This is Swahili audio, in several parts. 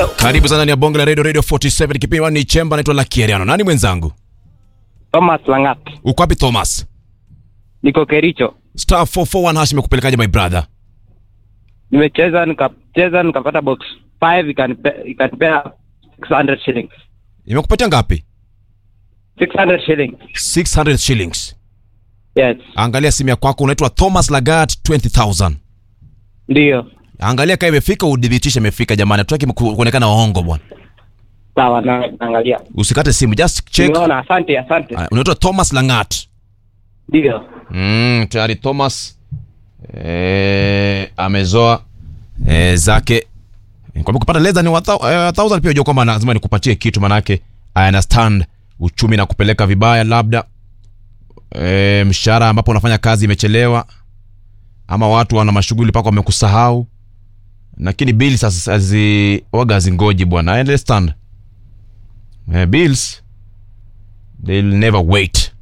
Hello. Karibu sana ndani ya bonge la radio radio 47 kipindi ni chemba naitwa Lucky Ariano. Nani mwenzangu? Thomas Langat. Uko wapi Thomas? Niko Kericho. Star 441 hash imekupelekaje my brother? Nimecheza nikacheza nikapata box 5 ikanipe ikanipea 600 shillings. Imekupatia ngapi? 600 shillings. 600 shillings. Yes. Angalia simu ya kwako unaitwa Thomas Lagat 20000. Ndio. Angalia kama imefika udhibitishe imefika jamani. Hatutaki ku- kuonekana waongo bwana. Sawa na naangalia. Usikate simu, just check. Nimeona asante asante. Ah, Unaitwa Thomas Langat. Ndio. Mm, tayari Thomas eh, amezoa eh, zake kwamba kupata less than 1000 pia unajua kwamba lazima nikupatie kitu manake I understand uchumi na kupeleka vibaya labda eh, mshahara ambapo unafanya kazi imechelewa ama watu wana mashughuli paka wamekusahau lakini bills sasa hazi waga hazingoji bwana I understand eh, bills they'll never wait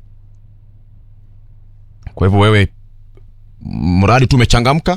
kwa hivyo wewe mradi tu umechangamka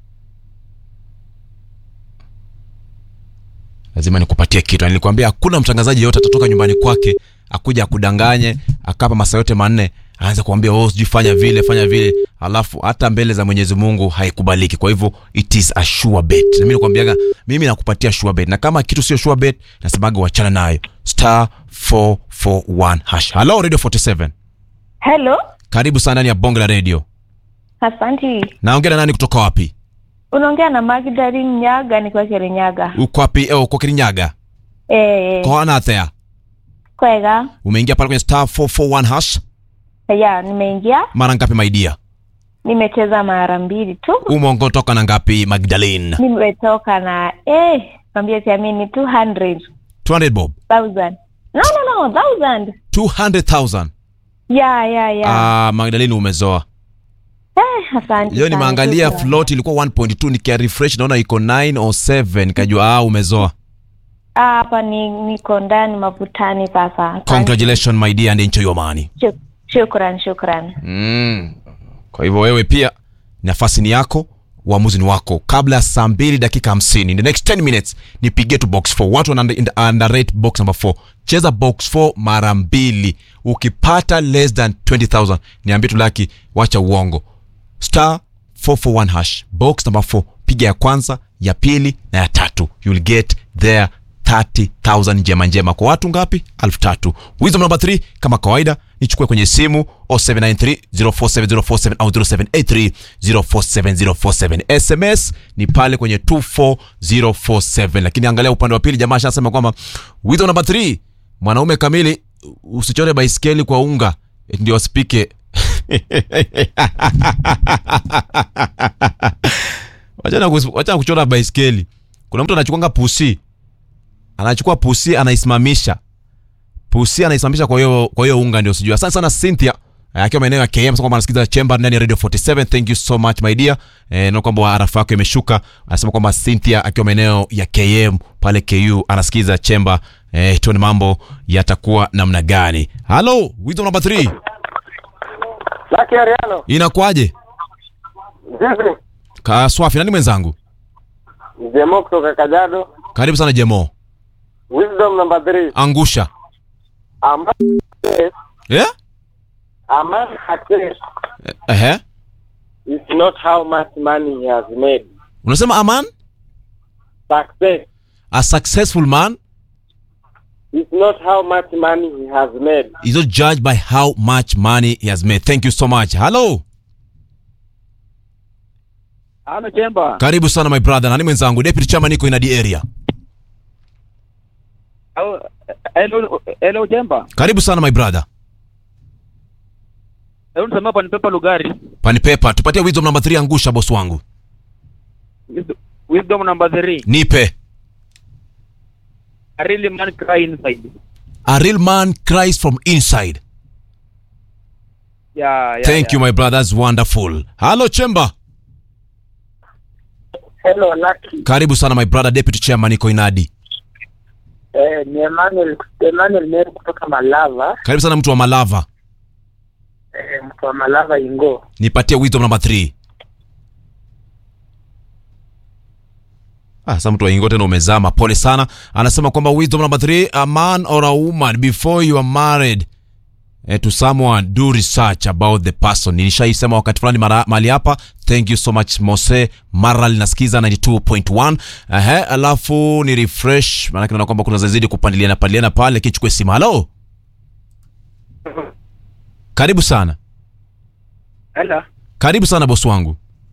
lazima nikupatie kitu Na nilikwambia hakuna mtangazaji yote atatoka nyumbani kwake akuja akudanganye akapa masaa yote manne aanze kuambia oh sijui fanya vile fanya vile alafu hata mbele za mwenyezi mungu haikubaliki kwa hivyo it is a sure bet na mimi nakwambiaga mimi nakupatia sure bet na kama kitu sio sure bet nasemaga wachana nayo star 441 hash hello radio 47 Hello, karibu sana ndani ya bonge la radio asanti. naongea na nani kutoka wapi Unaongea na Magdalene Nyaga, nikiwa Kirinyaga. uko wapi eh, uko kirinyaga Eh, kohana athea kwega. umeingia pale kwenye star 441 hash Ya, nimeingia, mara ngapi maidia nimecheza mara mbili tu. umongotoka na ngapi magdalene Nimetoka na eh, kwambia siamini 200,000. 200 bob No, no, no, 1000. 200000 Ya, ya, ya. ah magdalene umezoa Eh, asante. leo sana, nimeangalia shukran. float ilikuwa 1.2 nikia refresh naona iko 9 or 7 nikajua ah umezoa Ah, Hapa ni niko ndani mavutani sasa. Asante. congratulations my dear and enjoy your money Shuk- Shukran, shukran. mm. kwa hivyo wewe pia nafasi ni yako uamuzi ni wako kabla ya saa mbili dakika hamsini in the next 10 minutes nipigie tu box 4 watu wana under- underrate box number 4 cheza box 4 mara mbili ukipata less than 20000 niambie tu laki wacha uongo star 441 hash box number 4 piga ya kwanza ya pili na ya tatu you'll get there 30000 njema njema kwa watu ngapi elfu tatu wisdom number 3 kama kawaida nichukue kwenye simu 0793047047 au 0783047047 sms ni pale kwenye 24047 lakini angalia upande wa pili jamaa ashasema kwamba wisdom number 3 mwanaume kamili usichore baiskeli kwa unga eti ndio asipike wachana kus- wachana kuchora baiskeli kuna mtu anachukwanga pusi anachukua pusi anaisimamisha pusi anaisimamisha kwa hiyo kwa hiyo unga ndio sijui asante sana cynthia eh, akiwa maeneo ya km sasa kwamba anasikiza chamber ndani ya radio 47 thank you so much my dear eh, na kwamba arafa yako imeshuka anasema kwamba cynthia akiwa maeneo ya km pale ku anasikiza chamber eh, tuone mambo yatakuwa namna gani halo wisdom number 3 Lucky Ariano. inakuwaje Vipi? kaswafi nani mwenzangu Jemo kutoka Kajiado. karibu sana jemo Wisdom number 3. angusha A man success, yeah? a man success Ehe. is not how much money he has made. unasema aman Success a successful man is not how much money he has made. is not judged by how much money he has made thank you so much hello Ano chemba. karibu sana my brother nani mwenzangu deputy chama niko in the area Au hello hello chemba. karibu sana my brother Hebu nisema hapa ni Pepa Lugari. panipepa tupatie wisdom number 3 angusha boss wangu Wisdom- Wisdom number 3. nipe A really man cry inside. a real man cries from inside Yeah, yeah. thank you my brother that's wonderful hello chemba Hello Lucky. karibu sana my brother deputy chairman niko inadi Eh, ni Emmanuel Emmanuel Meru kutoka Malava. karibu sana mtu wa malava Eh, mtu wa Malava Ingo. nipatie wisdom number 3 Ah, sasa mtu waingo tena umezama, pole sana. Anasema kwamba wisdom number three, a man or a woman before you are married eh, to someone do research about the person. Nilishaisema wakati fulani mara- mahali hapa. Thank you so much Mose Maral, nasikiza 92.1. Ehe, alafu ni refresh, maana naona kwamba kuna zazidi kupandiliana pandiliana pale. Kichukue simu. Hello, karibu sana, Hello. karibu sana bosi wangu.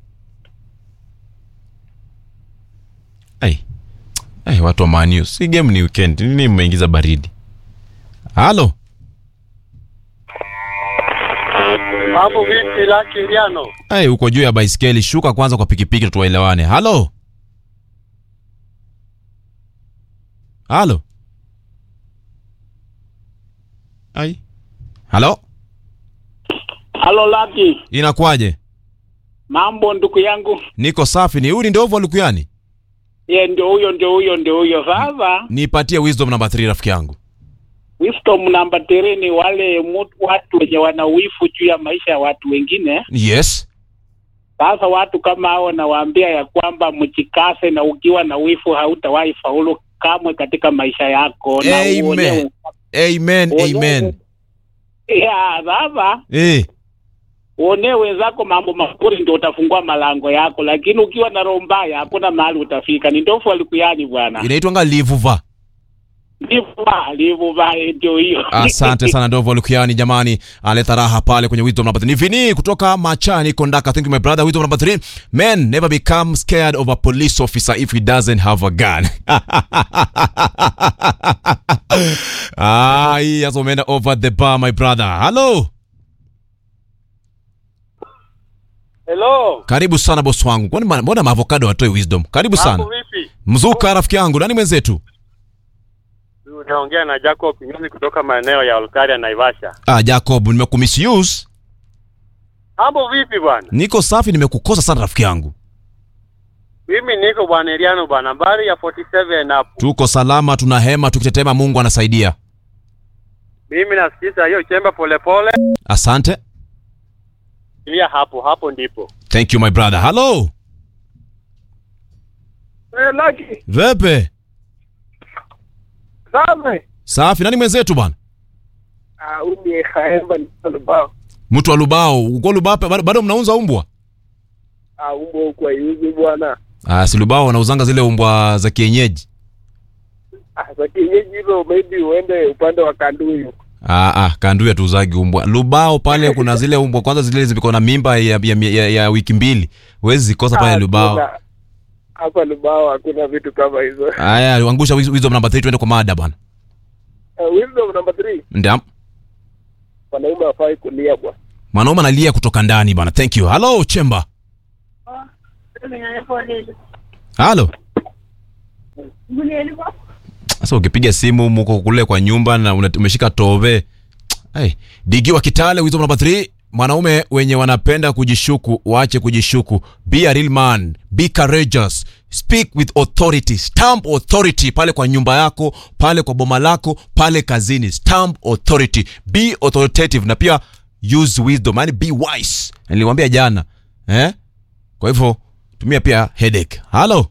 Ai. Ai, watu wa Man U. Si game ni weekend. Nini mmeingiza baridi? Halo. Mambo vipi Lucky Riano? Ai, uko juu ya baiskeli, shuka kwanza kwa pikipiki tuwaelewane. Halo. Halo. Ai. Halo. Halo Lucky, Inakuwaje? mambo ndugu yangu. Niko safi. Ni huyu ni ndovu alikuyani? Ye, ndio huyo ndio huyo ndio huyo. Sasa Nipatie wisdom number 3 rafiki yangu. wisdom namba three ni wale mtu, watu wenye wana wifu juu ya maisha ya watu wengine. Yes. Sasa watu kama hao nawaambia ya kwamba mjikase, na ukiwa na wifu hautawahi faulu kamwe katika maisha yako. Na Amen. uone- Amen. uone- Amen. Ya, sasa Eh. uonee wenzako mambo mazuri ndio utafungua malango yako, lakini ukiwa na roho mbaya hakuna mahali utafika. Ni ndofu alikuyani bwana. Inaitwa livuva. Livuva, livuva ndio hiyo. Asante sana Ndovo Lukiani jamani, aleta raha pale kwenye wisdom number 3. Ni Vini kutoka Machani Kondaka. Thank you my brother. Wisdom number 3. Men never become scared of a police officer if he doesn't have a gun. ah, hii sasa umeenda over the bar my brother. Hello. Hello. Karibu sana boss wangu. Kwani ma- mbona maavocado watoe wisdom? Karibu sana. Mambo vipi? Mzuka rafiki yangu, nani mwenzetu? Unaongea na Jacob Kinyozi kutoka maeneo ya Olkaria Naivasha. Ah, Jacob, nimekumisuse. Mambo vipi bwana? Niko safi, nimekukosa sana rafiki yangu. Mimi niko bwana Eliano bwana, habari ya 47 hapo. Tuko salama, tuna hema, tukitetema Mungu anasaidia. Mimi nasikiza hiyo chemba polepole. Asante. Ilia hapo hapo ndipo. Thank you my brother. Hello. Eh, Lucky. Vepe. Sasa. Safi. Nani mwenzetu bwana? Ah, uni haemba ni sababu. Mtu wa Lubao. Uko Lubao bado, bado mnauza umbwa? Ah, umbo kwa yuzi bwana. Ah, si Lubao wanauzanga zile umbwa za kienyeji. Ah, za kienyeji hilo maybe uende upande wa Kanduyu. Ah, ah, kandu ya tuuzagi umbwa. Lubao pale kuna zile umbwa kwanza zile ziko na mimba ya, ya, ya, ya wiki mbili. Huwezi zikosa pale Lubao. Hapa Lubao hakuna vitu kama hizo. Haya, angusha wiz- wisdom number 3 tuende kwa mada bwana. Uh, wisdom number 3. Ndio. Wanaume hawafai kulia bwana. Mwanaume analia kutoka ndani bwana. Thank you. Hello, Chemba. Halo. Sasa ukipiga simu muko kule kwa nyumba na una- umeshika tove. Hey, digi wa Kitale wisdom number 3 mwanaume wenye wanapenda kujishuku waache kujishuku be a real man be courageous speak with authority stamp authority pale kwa nyumba yako pale kwa boma lako pale kazini stamp authority be authoritative na pia use wisdom yani be wise niliwaambia jana eh kwa hivyo tumia pia headache halo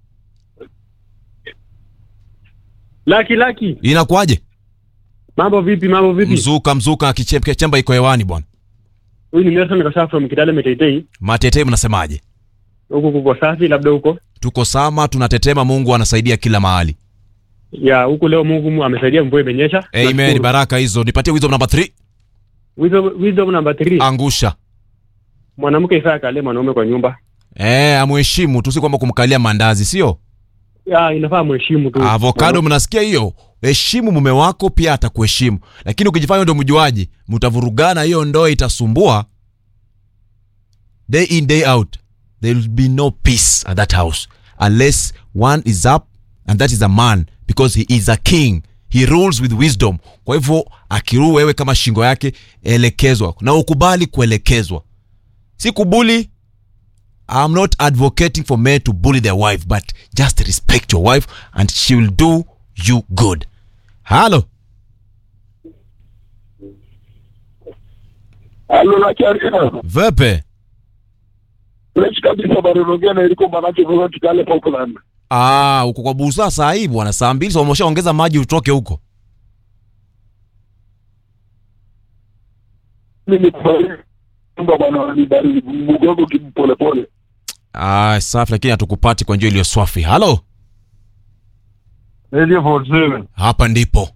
Laki Laki, inakuwaje mambo vipi? Mambo vipi? mzuka mzuka kiche- kichemba iko hewani bwana Huyu ni Nelson Kasha from Kitale Meteitei. matete mnasemaje Huko kuko safi, labda huko tuko sama tunatetema mungu anasaidia kila mahali ya huko leo Mungu mu- amesaidia, mvua imenyesha. amen Nashukuru. baraka hizo nipatie wisdom number 3 Wisdom, wisdom number 3. angusha Mwanamke ifaa kale mwanaume kwa nyumba. eh amheshimu tu si kwamba kumkalia mandazi sio Ya inafaa mheshimu tu. avocado mnasikia hiyo heshimu mume wako pia atakuheshimu lakini ukijifanya ndo mjuaji mtavurugana hiyo ndoa itasumbua day in day out there will be no peace at that house unless one is up and that is a man because he is a king he rules with wisdom kwa hivyo akiruu wewe kama shingo yake elekezwa na ukubali kuelekezwa si kubuli I'm not advocating for men to bully their wife, but just respect your wife and she will do you good. Halo, Halo na Kiarina. vepe Fresh kabisa Barurogea na iliko manake kwa Kitale Popland. Ah, uko kwa busa saa hii bwana, saa mbili so umeshaongeza maji utoke huko. Mimi nyumba bwana ni baridi, mgongo kipolepole. Ah, safi, lakini hatukupati kwa njia iliyo swafi. Halo, Radio 47. hapa ndipo.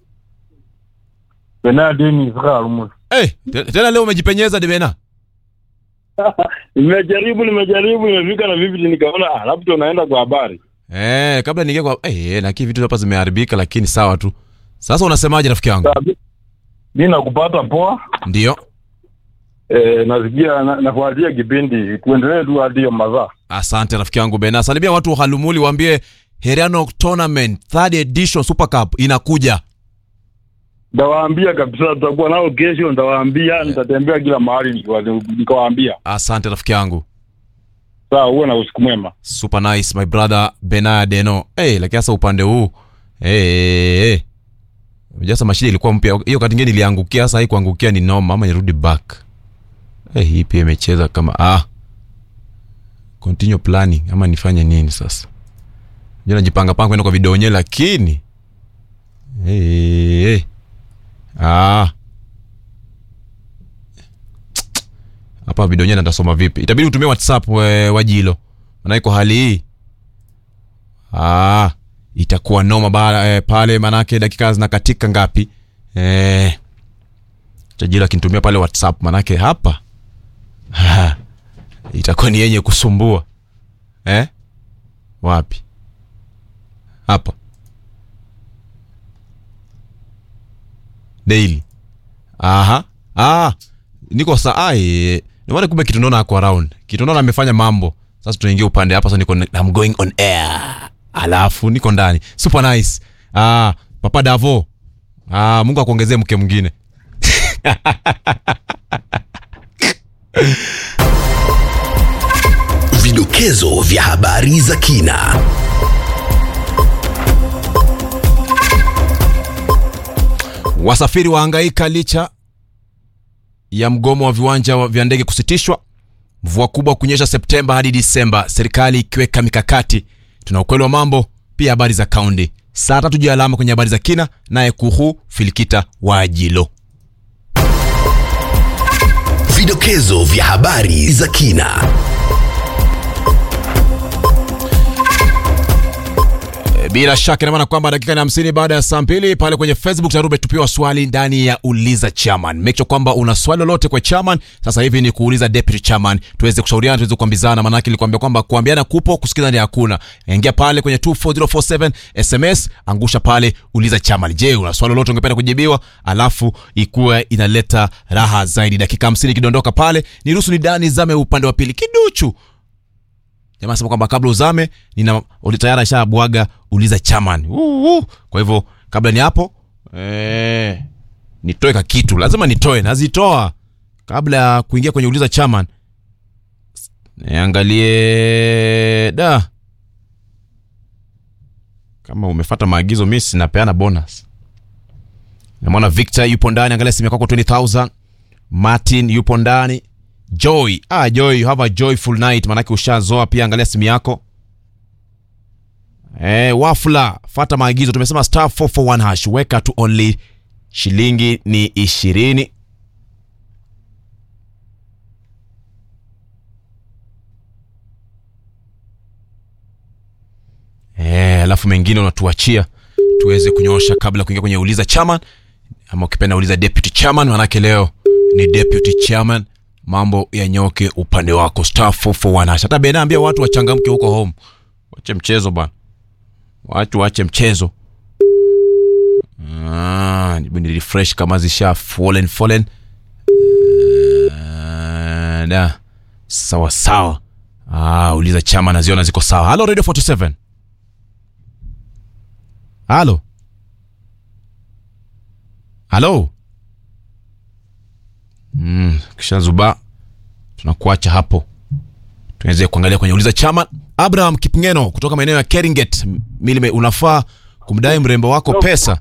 Benadini Israel Eh, te- tena leo umejipenyeza Debena. Nimejaribu, nimejaribu, nimefika na vipi nikaona ah, labda unaenda kwa habari. Eh, kabla niingie kwa eh, na kitu hapa zimeharibika lakini sawa tu. Sasa unasemaje rafiki yangu? Mimi nakupata poa. Ndio. Eh, nasikia na- nafuatia kipindi. Tuendelee tu hadi hiyo mazaa. Asante rafiki yangu Bena. Salimia watu wa Halumuli waambie Heriano Tournament Third Edition Super Cup inakuja. Ndawaambia kabisa tutakuwa nao kesho, ndawaambia nitatembea kila mahali nikiwa- nikawaambia. Asante rafiki yangu. Sawa, uwe na usiku mwema. Super nice my brother Bena Deno. Eh, hey, lakini sasa upande huu eh hey, hey. Sasa mashine ilikuwa mpya. Hiyo kati nyingine iliangukia, sasa hii kuangukia ni noma ama nirudi back. Eh, hey, hii pia imecheza kama ah. Continue planning ama nifanye nini sasa? Ndio najipanga panga kwenda kwa video yenyewe lakini eh hey, hey. Ah. Hapa video yenyewe natasoma vipi? Itabidi utumie WhatsApp we, wajilo. Maana kwa hali hii ah, itakuwa noma bara, eh, pale manake dakika zinakatika ngapi? Eh, Tajiri akinitumia pale WhatsApp manake hapa ha, itakuwa ni yenye kusumbua eh? Wapi? Hapa daily. Aha. Ah, niko saa ai nimeona kumbe kitondona ako around kitondona amefanya mambo sasa tunaingia upande hapa sasa niko I'm going on air alafu niko ndani super nice ah papa davo ah Mungu akuongezee mke mwingine Vidokezo vya habari za kina. wasafiri wahangaika licha ya mgomo wa viwanja wa- vya ndege kusitishwa mvua kubwa kunyesha septemba hadi disemba serikali ikiweka mikakati tuna ukweli wa mambo pia habari za kaundi saa tatu juu ya alama kwenye habari za kina naye kuhu filikita waajilo Vidokezo vya habari za kina. E, bila shaka ina maana kwamba dakika ni hamsini baada ya saa mbili pale kwenye facebook tayari umetupiwa swali ndani ya uliza chairman make sure kwamba una swali lolote kwa chairman sasa hivi ni kuuliza deputy chairman tuweze kushauriana tuweze kuambizana maanake nilikwambia kwamba kuambiana kupo kusikizana hakuna ingia pale kwenye 24047 sms angusha pale uliza chairman je una swali lolote ungependa kujibiwa alafu ikuwe inaleta raha zaidi dakika hamsini ikidondoka pale niruhusu ni dani zame upande wa pili kiduchu jamaa anasema kwamba kabla uzame nina uli- tayari ashabwaga uliza chairman uh, uh. kwa hivyo kabla ni hapo eh, nitoe ka kitu lazima nitoe nazitoa kabla ya kuingia kwenye uliza chairman niangalie da kama umefata maagizo mi sinapeana bonus namwona victor yupo ndani angalia simu yako 20000 martin yupo ndani joy ah, joy you have a joyful night manake ushazoa pia angalia simu yako eh, wafula fata maagizo tumesema star 441 hash weka tu only shilingi ni ishirini Eh, alafu mengine unatuachia tuweze kunyoosha kabla ya kuingia kwenye uliza chairman ama ukipenda uliza deputy chairman manake leo ni deputy chairman mambo yanyoke upande wako star 441 hash. hata bena ambia watu wachangamke huko home wache mchezo bana watu wache mchezo ah, nibu ni refresh kama zisha fallen fallen Ah, da sawa sawa ah, uliza chama naziona ziko sawa halo radio 47 halo halo mm, kisha zuba tunakuacha hapo tuweze kuangalia kwenye uliza chama abraham kipngeno kutoka maeneo ya keringet milime unafaa kumdai mrembo wako pesa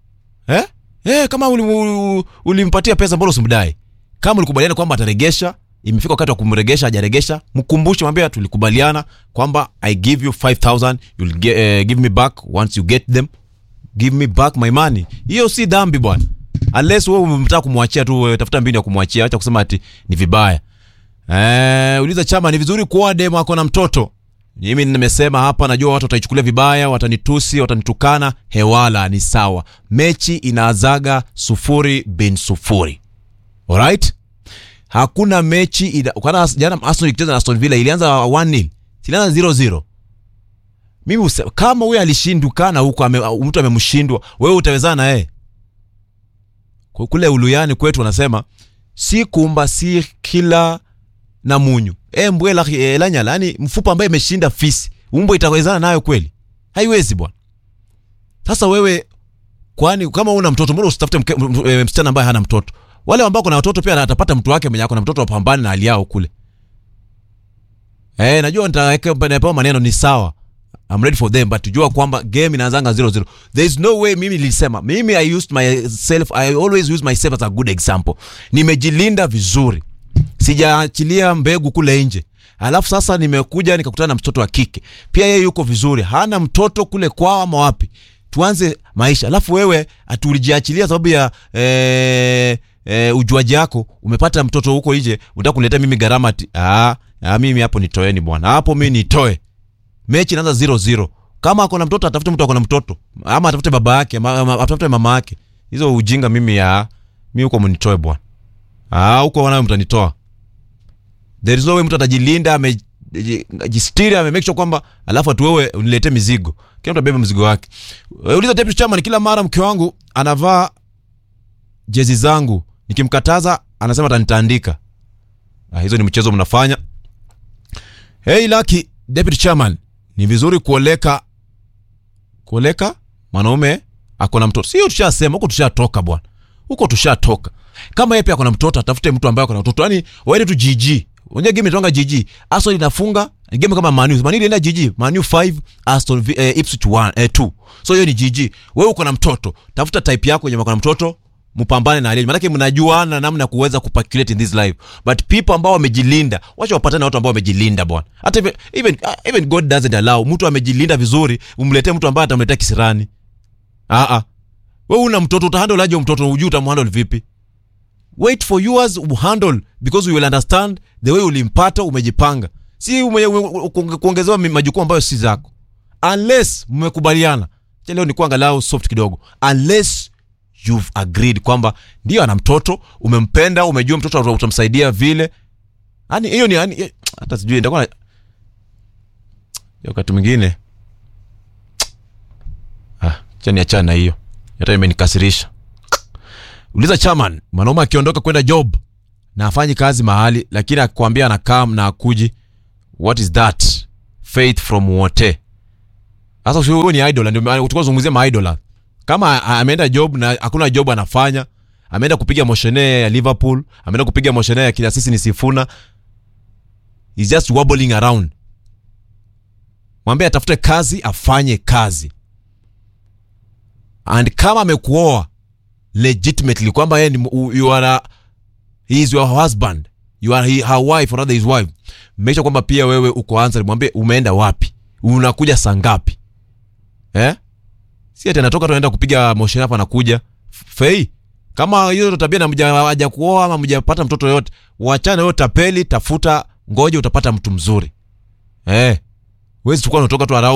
eh? Eh, kama uli- uli- ulimpatia pesa mbona usimdai kama ulikubaliana kwamba ataregesha imefika wakati wa kumregesha hajaregesha mkumbushe mwambie tulikubaliana kwamba i give you 5000 you'll ge, eh, give me back once you get them give me back my money hiyo si dhambi bwana unless wewe umemtaka kumwachia tu wewe tafuta mbinu ya kumwachia acha kusema ati ni vibaya eh uliza chama ni vizuri kuoa demo ako na mtoto mimi nimesema hapa najua watu wataichukulia vibaya watanitusi watanitukana hewala ni sawa mechi inaazaga sufuri bin sufuri alright hakuna mechi ina, kana jana Arsenal ikicheza na Aston Villa ilianza 1-0 ilianza 0-0 mimi use, kama huyo alishindukana huko ame, mtu amemshindwa wewe utawezana na yeye Kwa kule uluyani kwetu wanasema si kumba si kila na munyu e mbwe la e, lanyala yani mfupa ambaye imeshinda fisi umbo itawezana nayo kweli haiwezi bwana sasa wewe kwani kama una mtoto mbona usitafute mke- m- m- e, msichana ambaye hana mtoto wale ambao kuna watoto pia atapata mtu wake mwenye ako na mtoto wapambane na hali yao kule eh najua nitaweka napewa maneno ni sawa I'm ready for them but tujua kwamba game inaanzanga 0-0 there is no way mimi nilisema mimi I used myself I always use myself as a good example nimejilinda vizuri sijaachilia mbegu kule nje alafu sasa nimekuja nikakutana na mtoto wa kike pia yeye yuko vizuri hana mtoto kule kwao ama wapi tuanze maisha alafu wewe atulijiachilia sababu ya eh, eh, ujuaji yako umepata mtoto huko nje unataka kuniletea mimi gharama ati ah, ah, mimi hapo nitoeni bwana hapo mimi nitoe mechi inaanza 0-0 kama ako na mtoto atafute mtu ako na mtoto ama atafute baba yake ama, ama atafute mama yake hizo ujinga mimi ya mimi huko mnitoe bwana ah huko wanayo mtanitoa there is no way mtu atajilinda amejistiri ame make sure kwamba alafu atu wewe uniletee mizigo kila mtu abebe mzigo wake Eh, uliza deputy chairman kila mara mke wangu anavaa jezi zangu nikimkataza anasema atanitaandika ah, hizo ni mchezo mnafanya hey laki deputy chairman ni vizuri kuoleka kuoleka mwanaume ako na mtoto sio tushasema huko tushatoka bwana huko tushatoka kama yeye pia ako na mtoto atafute mtu ambaye ako na mtoto yani waende tu GG unajua game inatonga GG Arsenal inafunga ni game kama Man U Man U ilienda GG Man U 5 Aston Vi- eh, Ipswich 1 eh, 2 so hiyo ni GG wewe uko na mtoto tafuta type yako yenye uko na mtoto mpambane na aliye maanake mnajuana namna ya kuweza kupaculate in this life but people ambao wamejilinda wacha wapatane na watu ambao wamejilinda bwana hata even, even, uh, even god doesn't allow mtu amejilinda vizuri umletee mtu ambaye atamletea kisirani ah ah wewe una mtoto utahandle aje mtoto ujui utamhandle vipi wait for yours uhandle because we will understand the way ulimpata umejipanga si ume, ume, kuonge- kuongezewa mi- majukumu ambayo si zako unless mmekubaliana Acha leo ni kuangalau soft kidogo unless you've agreed kwamba ndio ana mtoto umempenda umejua mtoto uta- utamsaidia vile yani hiyo ni yani eh, hata sijui nitakuwa na- wakati mwingine ah chani achana na hiyo hata imenikasirisha uliza chairman mwanaume akiondoka kwenda job na afanyi kazi mahali lakini akwambia anakaa na akuji what is that faith from wote sasa usio- huyo ni idol ndio maana tulikuwa zungumzia ma idol kama a- ameenda job na hakuna job anafanya ameenda kupiga moshene ya liverpool ameenda kupiga moshene ya kila sisi ni sifuna He's just wobbling around mwambie atafute kazi afanye kazi and kama amekuoa legitimately kwamba yeye ni u- you are a, he is your husband you are he, her wife or rather his wife make sure kwamba pia wewe uko answer mwambie umeenda wapi unakuja saa ngapi eh si ati anatoka tu anaenda kupiga motion hapa anakuja F- fei kama hiyo ndo tabia na mjawaja kuoa ama mjapata mtoto yote wachana hiyo tapeli tafuta ngoja utapata mtu mzuri eh wezi tukua unatoka tu around